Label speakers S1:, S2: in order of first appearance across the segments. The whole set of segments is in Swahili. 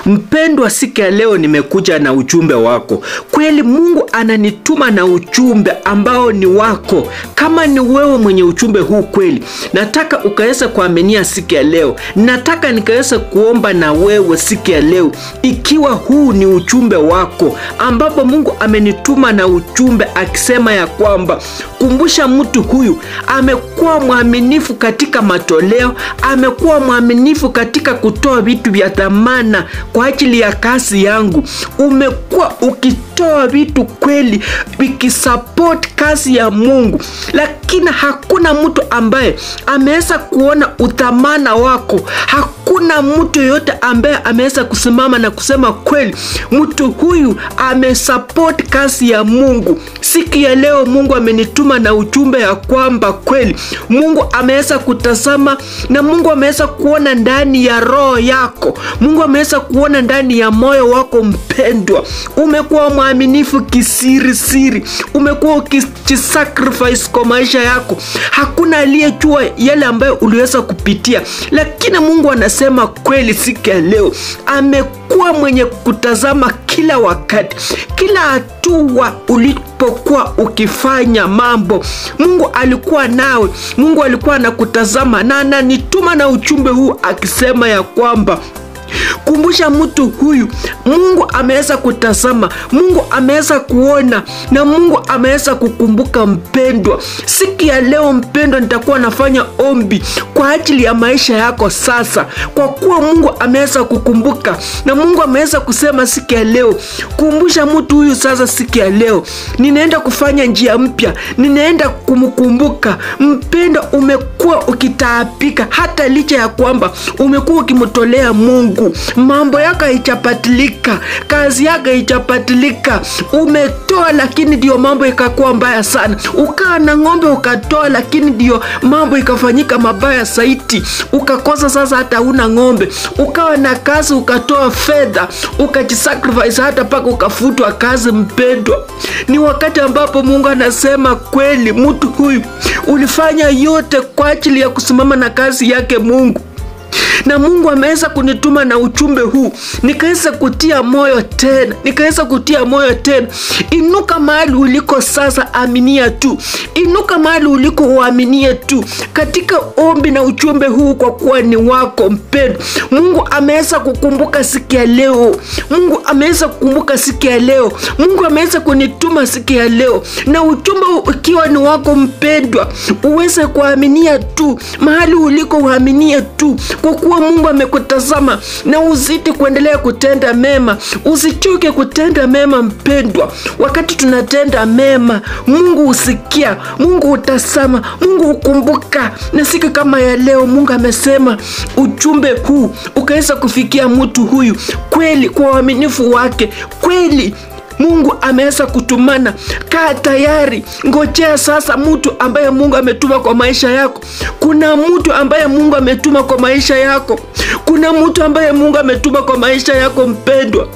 S1: mpendwa, siku ya leo nimekuja na ujumbe wako. Kweli Mungu ananituma na ujumbe ambao ni wako. Kama ni wewe mwenye ujumbe huu kweli, nataka ukaweza kuaminia siku ya leo. Nataka nikaweza kuomba na wewe siku ya leo, ikiwa huu ni ujumbe wako, ambapo Mungu amenituma na ujumbe akisema ya kwamba kumbusha mtu huyu amekuwa mwaminifu katika matoleo, amekuwa mwaminifu katika kutoa vitu vya dhamana kwa ajili ya kazi yangu. Umekuwa ukitoa vitu kweli vikisupport kazi ya Mungu, lakini hakuna mtu ambaye ameweza kuona uthamana wako. Hakuna mtu yoyote ambaye ameweza kusimama na kusema kweli, mtu huyu amesupport kazi ya Mungu. Siku ya leo Mungu amenituma na ujumbe ya kwamba kweli Mungu ameweza kutazama na Mungu ameweza kuona ndani ya roho yako. Mungu ameweza kuona ndani ya moyo wako mpendwa. Umekuwa mwaminifu kisirisiri, umekuwa ukijisacrifice kwa maisha yako. Hakuna aliyejua yale ambayo uliweza kupitia, lakini Mungu anasema kweli siku ya leo amekuwa mwenye kutazama kila wakati, kila hatua ulipokuwa ukifanya mambo. Mungu alikuwa nawe, Mungu alikuwa anakutazama na ananituma na ujumbe huu akisema ya kwamba kumbusha mtu huyu, Mungu ameweza kutazama, Mungu ameweza kuona na Mungu ameweza kukumbuka. Mpendwa, siku ya leo mpendwa, nitakuwa nafanya ombi kwa ajili ya maisha yako sasa, kwa kuwa Mungu ameweza kukumbuka na Mungu ameweza kusema siku ya leo, kumbusha mtu huyu sasa. Siku ya leo ninaenda kufanya njia mpya, ninaenda kumkumbuka. Mpendwa, umekuwa ukitaabika hata licha ya kwamba umekuwa ukimtolea Mungu mambo yako haijapatilika, kazi yako haijapatilika. Umetoa lakini ndio mambo ikakuwa mbaya sana. Ukaa na ng'ombe ukatoa, lakini ndio mambo ikafanyika mabaya zaidi, ukakosa sasa hata una ng'ombe. Ukawa na kazi ukatoa fedha, ukajisacrifice hata mpaka ukafutwa kazi. Mpendwa, ni wakati ambapo Mungu anasema kweli, mtu huyu ulifanya yote kwa ajili ya kusimama na kazi yake Mungu na Mungu ameweza kunituma na ujumbe huu nikaweza kutia moyo tena, nikaweza kutia moyo tena. Inuka mahali uliko sasa, aminia tu. Inuka mahali uliko, uaminie tu katika ombi na ujumbe huu, kwa kuwa ni wako mpendwa. Mungu ameweza kukumbuka siku ya leo. Mungu ameweza kukumbuka siku ya leo. Mungu ameweza kunituma siku ya leo na ujumbe huu ukiwa ni wako mpendwa, uweze kuaminia tu mahali uliko, uaminie tu kwa kuwa Mungu amekutazama na uzidi kuendelea kutenda mema, usichoke kutenda mema mpendwa. Wakati tunatenda mema, Mungu husikia, Mungu hutazama, Mungu hukumbuka. Na siku kama ya leo, Mungu amesema ujumbe huu ukaweza kufikia mtu huyu kweli, kwa uaminifu wake kweli Mungu ameweza kutumana. Kaa tayari, ngojea sasa mtu ambaye Mungu ametuma kwa maisha yako. Kuna mtu ambaye Mungu ametuma kwa maisha yako. Kuna mtu ambaye Mungu ametuma kwa maisha yako mpendwa.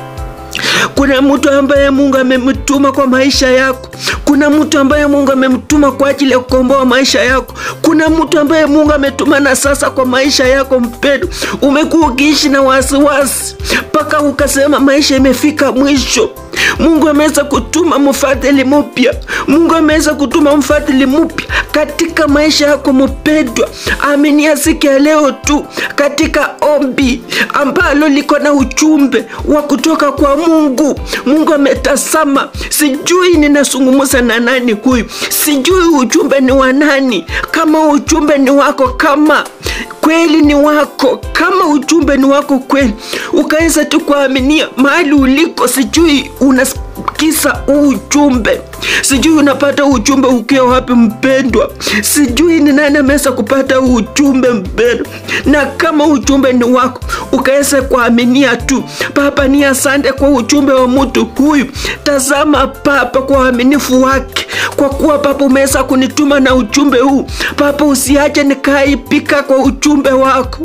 S1: Kuna mtu ambaye Mungu amemtuma kwa maisha yako. Kuna mtu ambaye Mungu amemtuma kwa ajili ya kukomboa maisha yako. Kuna mtu ambaye Mungu ametuma na sasa kwa maisha yako mpendwa. Umekuwa ukiishi na wasiwasi mpaka ukasema maisha imefika mwisho. Mungu ameweza kutuma mfadhili mpya. Mungu ameweza kutuma mfadhili mpya katika maisha yako mpendwa. Aminia siku ya leo tu katika ombi ambalo liko na ujumbe wa kutoka kwa Mungu. Mungu ametazama. Sijui ninazungumza na nani huyu, sijui ujumbe ni wa nani. Kama ujumbe ni wako, kama kweli ni wako, kama ujumbe ni wako kweli, ukaweza tu kuaminia mahali uliko. Sijui unasikisa ujumbe, sijui unapata ujumbe ukiwa wapi mpendwa, sijui ni nani ameweza kupata ujumbe mpendwa, na kama ujumbe ni wako, ukaweza kuaminia tu. Baba, ni asante kwa ujumbe wa mtu huyu. Tazama Baba, kwa uaminifu wake, kwa kuwa Baba umeweza kunituma na ujumbe huu Baba, usiache nikaipika kwa ujumbe wako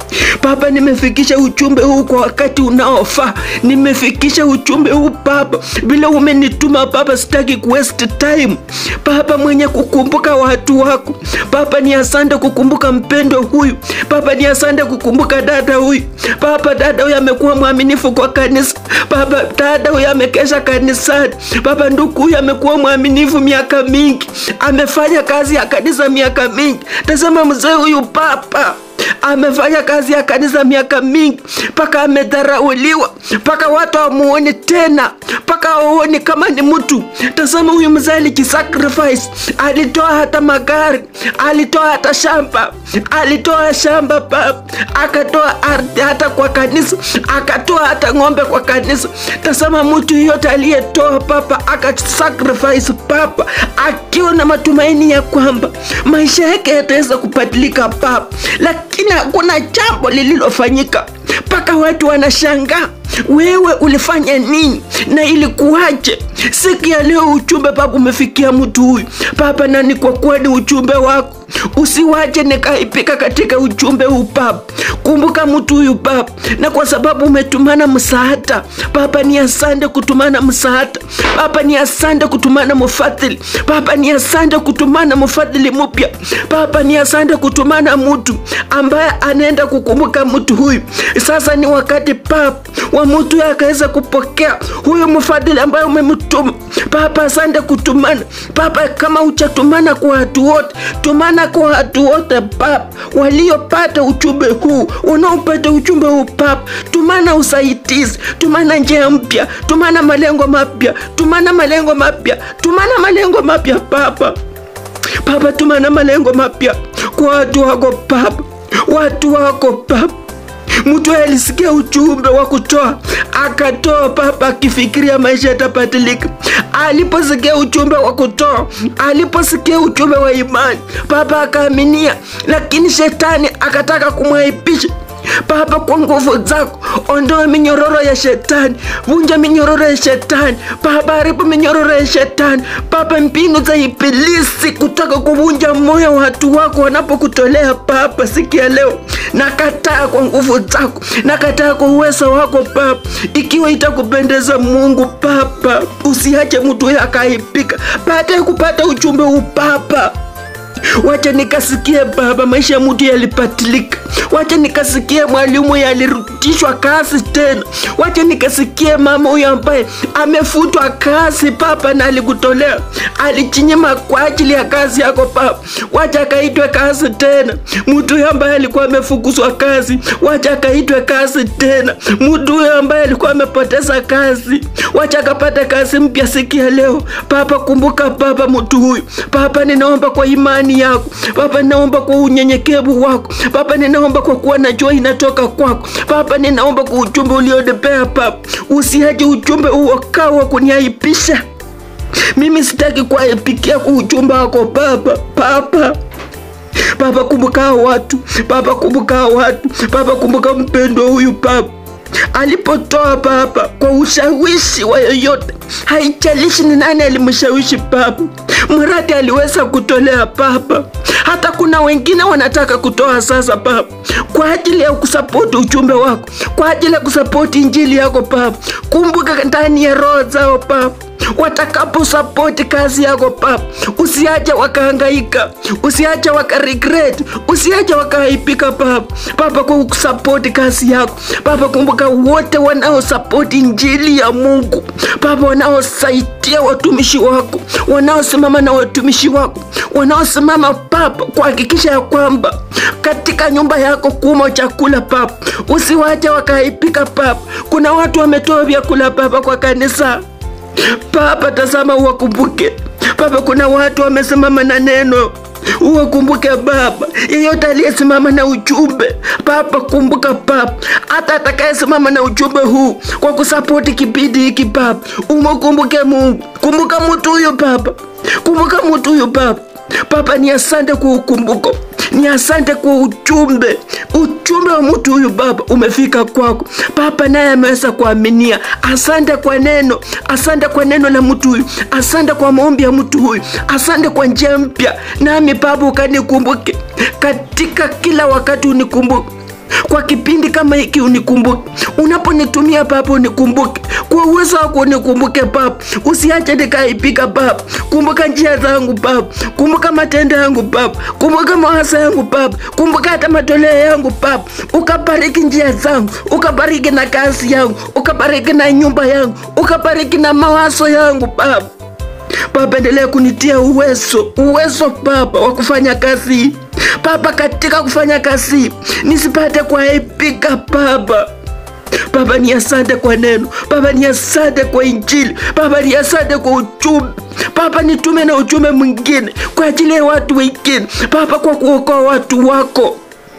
S1: Baba, nimefikisha ujumbe huu kwa wakati unaofaa. Nimefikisha ujumbe huu Baba, vile umenituma Baba, sitaki kuwaste time Baba, mwenye kukumbuka watu wako Baba, ni asante kukumbuka mpendo huyu Baba, ni asante kukumbuka dada huyu Baba. Dada huyu amekuwa mwaminifu kwa kanisa Baba, dada huyu amekesha kanisani Baba. Ndugu huyu amekuwa mwaminifu miaka mingi, amefanya kazi ya kanisa miaka mingi. Tasema mzee huyu Baba amefanya kazi ya kanisa miaka mingi, mpaka amedharauliwa, mpaka watu hawamuoni tena, mpaka hawaoni kama ni mtu. Tazama huyu mzee alijisacrifice, alitoa hata magari, alitoa hata shamba, alitoa shamba baba, akatoa ardhi hata kwa kanisa, akatoa hata ng'ombe kwa kanisa. Tazama mtu yote aliyetoa baba, akasacrifice baba, akiwa na matumaini ya kwamba maisha yake yataweza kubadilika baba, lakini hakuna jambo lililofanyika mpaka watu wanashangaa wewe ulifanya nini na ilikuwaje? Siku ya leo ujumbe baba umefikia mtu huyu baba, na ni kwa kuwa ni ujumbe wako, usiwache nikaipika katika ujumbe huu baba. Kumbuka mtu huyu baba, na kwa sababu umetumana msaada baba, ni asante kutumana msaada baba, ni asante kutumana mfadhili baba, ni asante kutumana mfadhili mpya baba, ni asante kutumana mtu ambaye anaenda kukumbuka mtu huyu. Sasa ni wakati baba wa mtu akaweza kupokea huyu mfadhili ambaye umemtuma baba. Asante kutumana baba, kama uchatumana kwa watu wote, tumana kwa watu wote baba, waliopata ujumbe huu, unaopata ujumbe huu baba, tumana usaidizi, tumana njia mpya, tumana malengo mapya, tumana malengo mapya, tumana malengo mapya baba. Baba, tumana malengo mapya kwa watu wako baba, watu wako baba Mtu alisikia ujumbe wa kutoa akatoa baba, akifikiria maisha yatabadilika. Aliposikia ujumbe wa kutoa, aliposikia ujumbe wa imani, baba akaaminia, lakini shetani akataka kumwaibisha Baba, kwa nguvu zako ondoa minyororo ya shetani, vunja minyororo ya shetani Baba, haribu minyororo ya shetani Baba, mbinu za ibilisi kutaka kuvunja moyo wa watu wako wanapokutolea Baba, sikia leo nakataa kwa nguvu zako, nakataa kwa uwezo wako Baba, ikiwa itakupendeza Mungu Baba, usiache mtu huyo akaipika baada ya kupata ujumbe huu Baba. Wacha nikasikie Baba, maisha ya mtu yalibadilika. Wacha nikasikie mwalimu yalirudishwa kazi tena. Wacha nikasikie mama huyo ambaye amefutwa kazi Baba, na alikutolea alichinyima kwa ajili ya kazi yako Baba, wacha akaitwe kazi tena. Mtu huyo ambaye alikuwa amefukuzwa kazi, wacha akaitwe kazi tena. Mtu huyo ambaye alikuwa amepoteza kazi, wacha akapata kazi mpya sikia leo Baba. Kumbuka Baba mtu huyu Baba, ninaomba kwa imani yako Baba, ninaomba kwa unyenyekevu wako Baba, ninaomba kwa kuwa najua inatoka kwako Baba, ninaomba kwa ujumbe ulionipea Baba, usiache ujumbe huo kawa kuniaibisha mimi. Sitaki kuaibikia kwa ujumbe wako Baba. Baba Baba, kumbuka watu Baba, kumbuka watu Baba, kumbuka mpendo huyu Baba alipotoa Baba kwa ushawishi wa yoyote, haijalishi ni nani alimshawishi Baba, mradi aliweza kutolea Baba. Hata kuna wengine wanataka kutoa sasa Baba, kwa ajili ya kusapoti ujumbe wako, kwa ajili ya kusapoti injili yako Baba. Kumbuka ndani ya roho zao Baba watakapo sapoti kazi yako Baba, usiache wakahangaika, usiache wakaregret, usiache wakaipika Baba. Baba, kwa kusapoti kazi yako Baba, kumbuka wote wanaosapoti injili ya Mungu Baba, wanaosaidia watumishi wako, wanaosimama na watumishi wako, wanaosimama Baba kuhakikisha ya kwamba katika nyumba yako kuma chakula Baba, usiwache wakaipika Baba. Kuna watu wametoa vyakula Baba kwa kanisa Baba, tazama uwakumbuke Baba. Kuna watu wamesimama na neno, uwakumbuke Baba. Yeyote aliyesimama na ujumbe Baba, kumbuka Baba, hata atakayesimama na ujumbe huu kwa kusapoti kipindi hiki Baba, umukumbuke Mungu. Kumbuka mtu huyo Baba, kumbuka mtu huyo Baba. Baba, ni asante kwa ukumbuko ni asante kwa ujumbe. Ujumbe wa mtu huyu Baba umefika kwako Baba, naye ameweza kuaminia. Asante kwa neno, asante kwa neno la mtu huyu, asante kwa maombi ya mtu huyu, asante kwa njia mpya. Nami Baba ukanikumbuke katika kila wakati, unikumbuke kwa kipindi kama hiki unikumbuke, unaponitumia Baba unikumbuke, kwa uwezo wako unikumbuke Baba, usiache nikaipika Baba. Kumbuka njia zangu Baba, kumbuka matendo yangu Baba, kumbuka mawazo yangu Baba, kumbuka hata matoleo yangu Baba, ukabariki njia zangu, ukabariki na kazi yangu, ukabariki na nyumba yangu, ukabariki na mawazo yangu Baba. Baba, endelea kunitia uwezo, uwezo Baba wa kufanya kazi hii Baba, katika kufanya kazi hii nisipate kuaibika Baba. Baba, ni asante kwa neno Baba, ni asante kwa Injili Baba, ni asante kwa ujumbe Baba, nitume na ujumbe mwingine kwa ajili ya watu wengine Baba, kwa kuokoa watu wako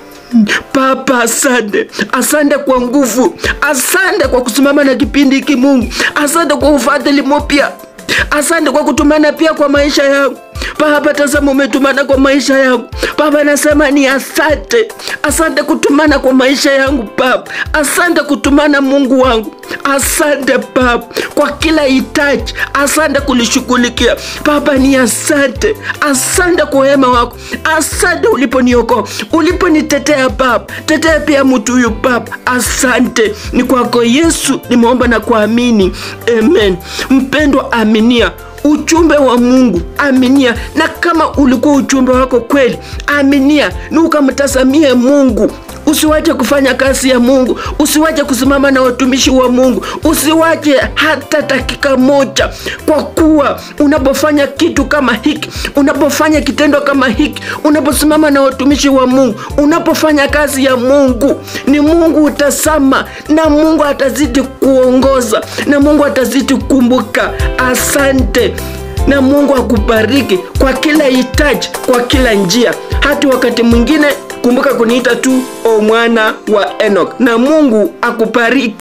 S1: Baba, asante, asante kwa nguvu, asante kwa kusimama na kipindi hiki Mungu, asante kwa ufadhili mpya, asante kwa kutumana pia kwa maisha yangu Baba, tazama umetumana kwa maisha yangu Baba, nasema ni asante, asante kutumana kwa maisha yangu Baba, asante kutumana Mungu wangu, asante Baba kwa kila hitaji, asante kulishughulikia Baba, ni asante, asante kwa wema wako, asante uliponiokoa, uliponitetea Baba, tetea pia mtu huyu Baba, asante. Ni kwako Yesu nimeomba na kuamini, amen. Mpendwa, aminia ujumbe wa Mungu, aminia. Na kama ulikuwa ujumbe wako kweli, aminia na ukamtazamie Mungu. Usiwache kufanya kazi ya Mungu, usiwache kusimama na watumishi wa Mungu, usiwache hata dakika moja, kwa kuwa unapofanya kitu kama hiki, unapofanya kitendo kama hiki, unaposimama na watumishi wa Mungu, unapofanya kazi ya Mungu, ni Mungu utasama, na Mungu atazidi kuongoza, na Mungu atazidi kukumbuka. Asante na Mungu akubariki kwa kila hitaji, kwa kila njia. Hata wakati mwingine kumbuka kuniita tu o mwana wa Enoch, na Mungu akubariki.